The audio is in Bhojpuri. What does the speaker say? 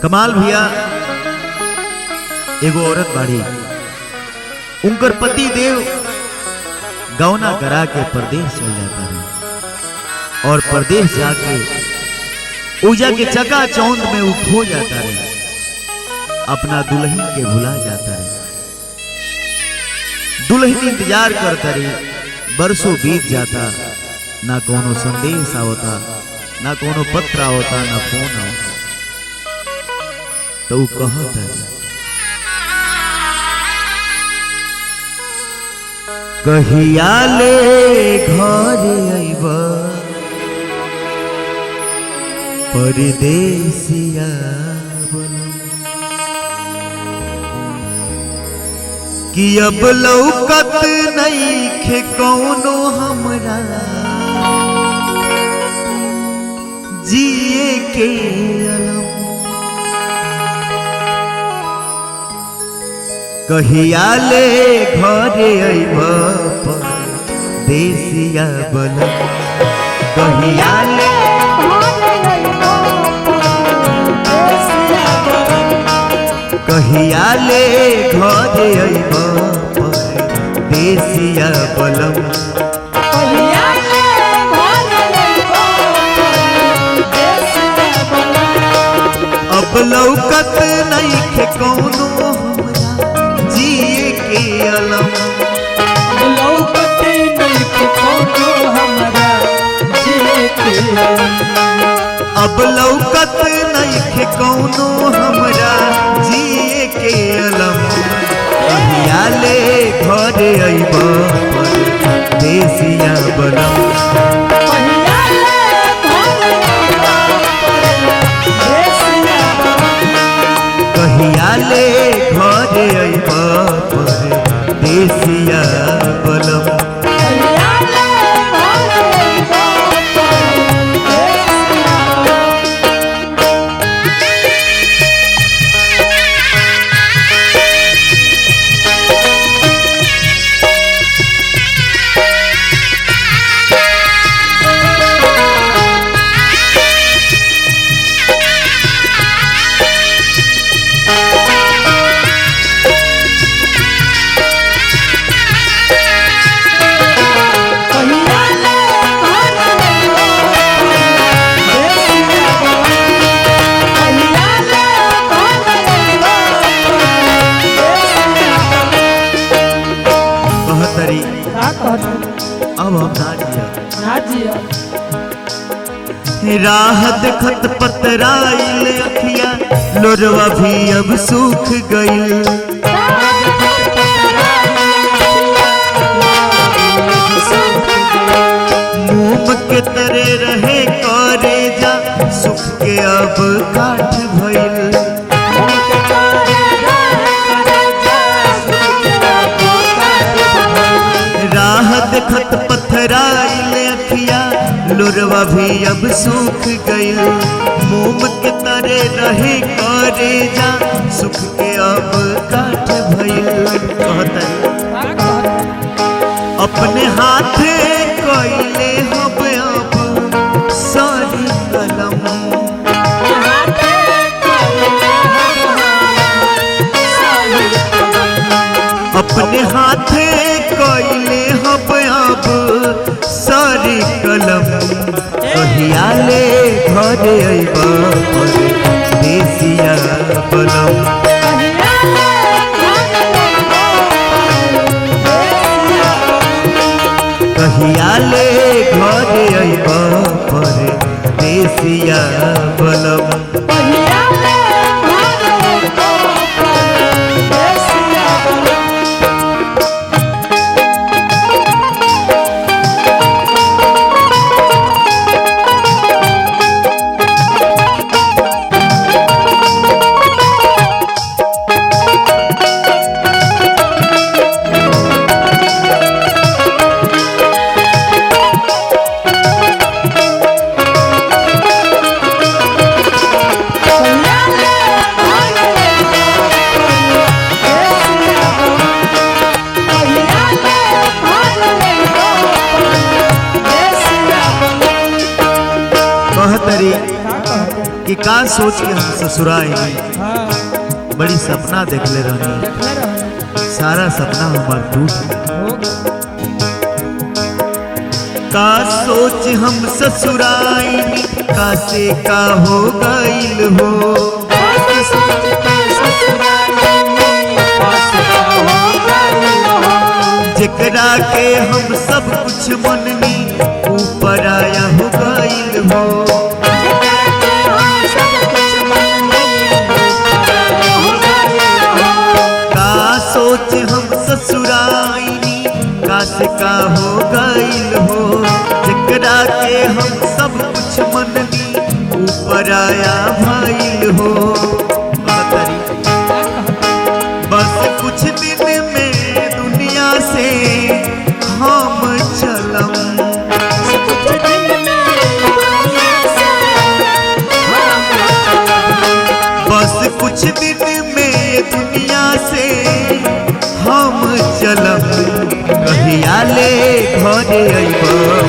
कमाल भैया एगो औरत बाड़ी उनकर पति देव गौना करा के परदेश चल जाता है और परदेश जाके ऊजा के चका चौंद में वो खो जाता है अपना दुल्हन के भुला जाता है दुल्हन इंतजार करता रही बरसों बीत जाता ना कोनो संदेश आवता ना कोनो पत्र आवता ना फोन आवता तो ऊ कहत है कहिया ले घर अइब परदेसिया बनम। कि अब लौकत नहीं खे कौनो हमरा जिए के अलम कहिया ले घरे अइब देसिया बनम कहिया ले कहिया ले घरे अइब देसिया बनम अब लौकत नहीं खे कौनो हमरा जिए के अलम अब लौकत नहीं खे कौनो हमरा जिए के अलम कहिया ले घरे अइब देसिया बनम कहिया ले घरे अइब देसिया बनम कहतरी अब हम ना जिया राह देखत पतराइल अखिया लोरवा भी अब सूख गइल मोम के तरे रहे करे जा सुख के अब काठ भइल राह देखत पथराइल अखिया लोरवा भी अब सूख गइल मोम के तरे रहे करे जा सुख के अब काठ भइल कहतरी अपने हाथे कइले हब अब सारी कलम अपने हाथे कइले हब अब सारी कलम कहिया ले घरे अइब देसिया बनम कहिया ले घरे अइब देसिया बनम कि का सोच के हम ससुराई हाँ बड़ी सपना देखले रहनी देखले रहो सारा सपना हमार टूट गया हो का सोच हम ससुराई का से का हो गईल हो जेकरा के हम सब कुछ मननी ऊपर आया हो गईल हो का सोच हम ससुराई का से का हो गईल हो जेकरा के हम सब कुछ मननी ऊपर आया भइल हो बतरी बस कुछ दिन में दुनिया से हम चलम बस कुछ दिन में दुनिया से हम चलम कहिया ले घरे अइब